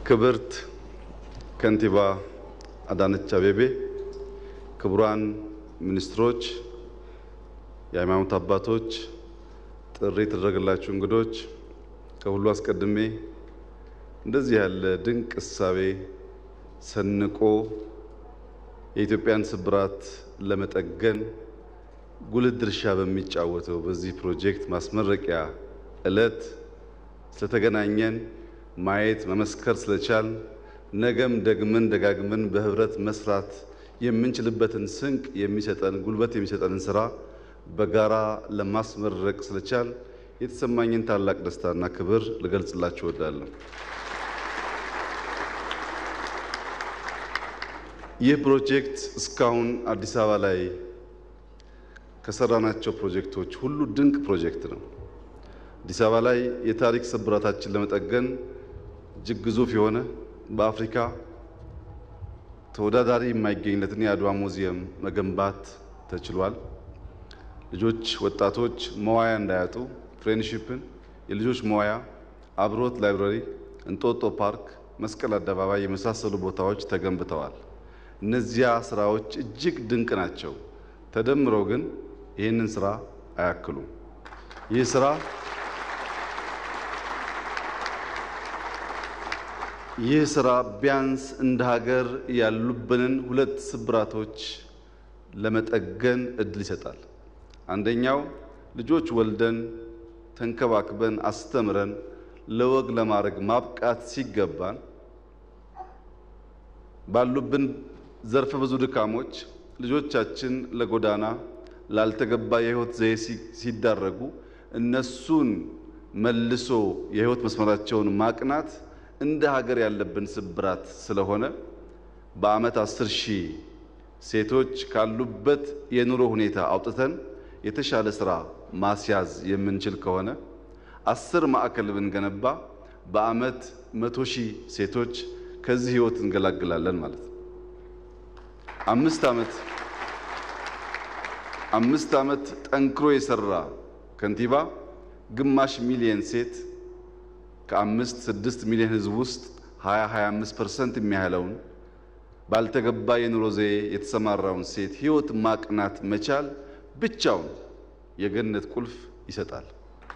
ክብርት ከንቲባ አዳነች አቤቤ፣ ክቡራን ሚኒስትሮች፣ የሃይማኖት አባቶች፣ ጥሪ የተደረገላችሁ እንግዶች፣ ከሁሉ አስቀድሜ እንደዚህ ያለ ድንቅ እሳቤ ሰንቆ የኢትዮጵያን ስብራት ለመጠገን ጉልህ ድርሻ በሚጫወተው በዚህ ፕሮጀክት ማስመረቂያ ዕለት ስለተገናኘን ማየት መመስከር ስለቻል ነገም ደግመን ደጋግመን በህብረት መስራት የምንችልበትን ስንቅ የሚሰጠን ጉልበት የሚሰጠንን ስራ በጋራ ለማስመረቅ ስለቻል የተሰማኝን ታላቅ ደስታና ክብር ልገልጽላችሁ እወዳለሁ። ይህ ፕሮጀክት እስካሁን አዲስ አበባ ላይ ከሰራናቸው ፕሮጀክቶች ሁሉ ድንቅ ፕሮጀክት ነው። አዲስ አበባ ላይ የታሪክ ስብራታችን ለመጠገን እጅግ ግዙፍ የሆነ በአፍሪካ ተወዳዳሪ የማይገኝለትን የአድዋ ሙዚየም መገንባት ተችሏል። ልጆች፣ ወጣቶች መዋያ እንዳያጡ ፍሬንድሺፕን፣ የልጆች መዋያ፣ አብሮት ላይብረሪ፣ እንጦጦ ፓርክ፣ መስቀል አደባባይ የመሳሰሉ ቦታዎች ተገንብተዋል። እነዚያ ስራዎች እጅግ ድንቅ ናቸው። ተደምረው ግን ይህንን ስራ አያክሉም። ይህ ስራ ይህ ስራ ቢያንስ እንደ ሀገር ያሉብንን ሁለት ስብራቶች ለመጠገን እድል ይሰጣል። አንደኛው ልጆች ወልደን ተንከባክበን አስተምረን ለወግ ለማድረግ ማብቃት ሲገባን ባሉብን ዘርፈ ብዙ ድካሞች ልጆቻችን ለጎዳና ላልተገባ የህይወት ዘዬ ሲዳረጉ እነሱን መልሶ የህይወት መስመራቸውን ማቅናት እንደ ሀገር ያለብን ስብራት ስለሆነ በዓመት አስር ሺህ ሴቶች ካሉበት የኑሮ ሁኔታ አውጥተን የተሻለ ስራ ማስያዝ የምንችል ከሆነ አስር ማዕከል ብንገነባ በዓመት መቶ ሺህ ሴቶች ከዚህ ህይወት እንገላግላለን ማለት ነው። አምስት ዓመት አምስት ዓመት ጠንክሮ የሰራ ከንቲባ ግማሽ ሚሊየን ሴት ከአምስት ስድስት ሚሊዮን ህዝብ ውስጥ 20 25 ፐርሰንት የሚያህለውን ባልተገባ የኑሮ ዘዬ የተሰማራውን ሴት ህይወት ማቅናት መቻል ብቻውን የገነት ቁልፍ ይሰጣል።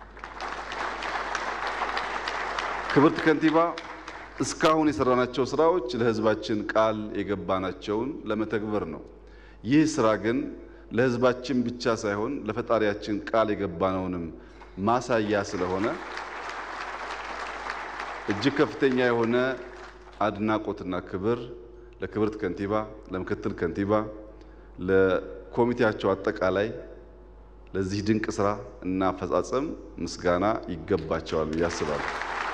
ክብርት ከንቲባ እስካሁን የሰራናቸው ስራዎች ለህዝባችን ቃል የገባናቸውን ለመተግበር ነው። ይህ ስራ ግን ለህዝባችን ብቻ ሳይሆን ለፈጣሪያችን ቃል የገባነውንም ማሳያ ስለሆነ እጅግ ከፍተኛ የሆነ አድናቆትና ክብር ለክብርት ከንቲባ፣ ለምክትል ከንቲባ፣ ለኮሚቴያቸው አጠቃላይ ለዚህ ድንቅ ስራ እና አፈጻጸም ምስጋና ይገባቸዋል ብዬ አስባለሁ።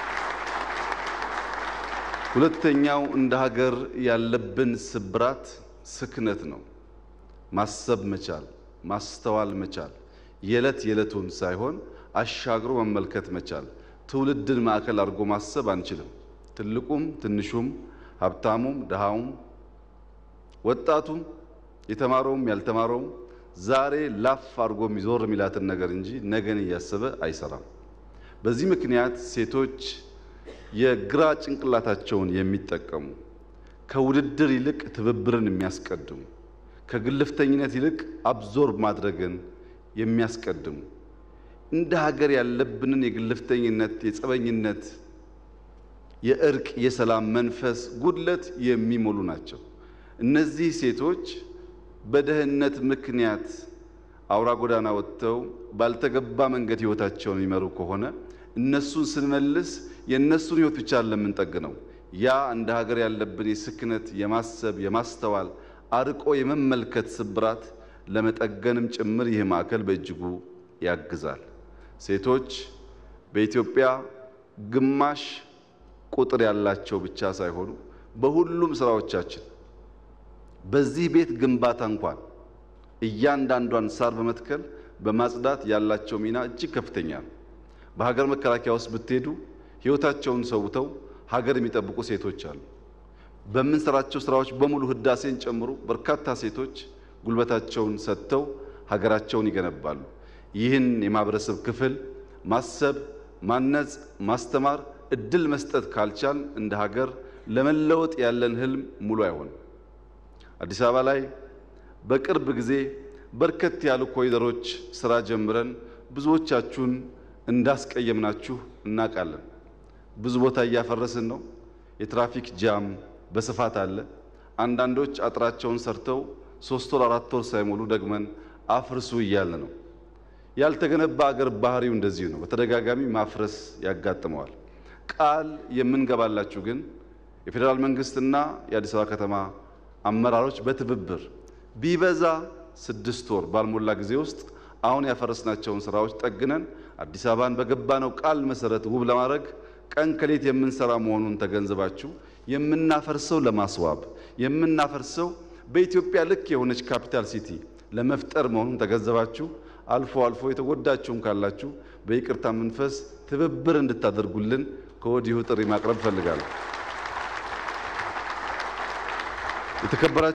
ሁለተኛው እንደ ሀገር ያለብን ስብራት ስክነት ነው። ማሰብ መቻል፣ ማስተዋል መቻል፣ የዕለት የዕለቱን ሳይሆን አሻግሮ መመልከት መቻል። ትውልድን ማዕከል አድርጎ ማሰብ አንችልም። ትልቁም ትንሹም፣ ሀብታሙም ድሃውም፣ ወጣቱም የተማረውም ያልተማረውም ዛሬ ላፍ አድርጎ የሚዞር የሚላትን ነገር እንጂ ነገን እያሰበ አይሰራም። በዚህ ምክንያት ሴቶች የግራ ጭንቅላታቸውን የሚጠቀሙ ከውድድር ይልቅ ትብብርን የሚያስቀድሙ ከግልፍተኝነት ይልቅ አብዞርብ ማድረግን የሚያስቀድሙ እንደ ሀገር ያለብንን የግልፍተኝነት፣ የጸበኝነት፣ የእርቅ፣ የሰላም መንፈስ ጉድለት የሚሞሉ ናቸው። እነዚህ ሴቶች በድህነት ምክንያት አውራ ጎዳና ወጥተው ባልተገባ መንገድ ህይወታቸውን የሚመሩ ከሆነ እነሱን ስንመልስ የእነሱን ህይወት ብቻ ለምንጠግነው ያ እንደ ሀገር ያለብን የስክነት፣ የማሰብ፣ የማስተዋል አርቆ የመመልከት ስብራት ለመጠገንም ጭምር ይህ ማዕከል በእጅጉ ያግዛል። ሴቶች በኢትዮጵያ ግማሽ ቁጥር ያላቸው ብቻ ሳይሆኑ በሁሉም ስራዎቻችን በዚህ ቤት ግንባታ እንኳን እያንዳንዷን ሳር በመትከል በማጽዳት ያላቸው ሚና እጅግ ከፍተኛ ነው። በሀገር መከላከያ ውስጥ ብትሄዱ ህይወታቸውን ሰውተው ሀገር የሚጠብቁ ሴቶች አሉ። በምንሰራቸው ስራዎች በሙሉ ህዳሴን ጨምሮ በርካታ ሴቶች ጉልበታቸውን ሰጥተው ሀገራቸውን ይገነባሉ። ይህን የማህበረሰብ ክፍል ማሰብ፣ ማነጽ፣ ማስተማር እድል መስጠት ካልቻል እንደ ሀገር ለመለወጥ ያለን ህልም ሙሉ አይሆንም። አዲስ አበባ ላይ በቅርብ ጊዜ በርከት ያሉ ኮሪደሮች ስራ ጀምረን ብዙዎቻችሁን እንዳስቀየምናችሁ እናውቃለን። ብዙ ቦታ እያፈረስን ነው። የትራፊክ ጃም በስፋት አለ። አንዳንዶች አጥራቸውን ሰርተው ሶስት ወር አራት ወር ሳይሞሉ ደግመን አፍርሱ እያለ ነው። ያልተገነባ አገር ባህሪው እንደዚሁ ነው። በተደጋጋሚ ማፍረስ ያጋጥመዋል። ቃል የምንገባላችሁ ግን የፌዴራል መንግስትና የአዲስ አበባ ከተማ አመራሮች በትብብር ቢበዛ ስድስት ወር ባልሞላ ጊዜ ውስጥ አሁን ያፈረስናቸውን ስራዎች ጠግነን አዲስ አበባን በገባነው ቃል መሰረት ውብ ለማድረግ ቀን ከሌት የምንሰራ መሆኑን ተገንዝባችሁ የምናፈርሰው ለማስዋብ የምናፈርሰው በኢትዮጵያ ልክ የሆነች ካፒታል ሲቲ ለመፍጠር መሆኑን ተገንዘባችሁ አልፎ አልፎ የተጎዳችሁም ካላችሁ በይቅርታ መንፈስ ትብብር እንድታደርጉልን ከወዲሁ ጥሪ ማቅረብ እፈልጋለሁ። የተከበራችሁ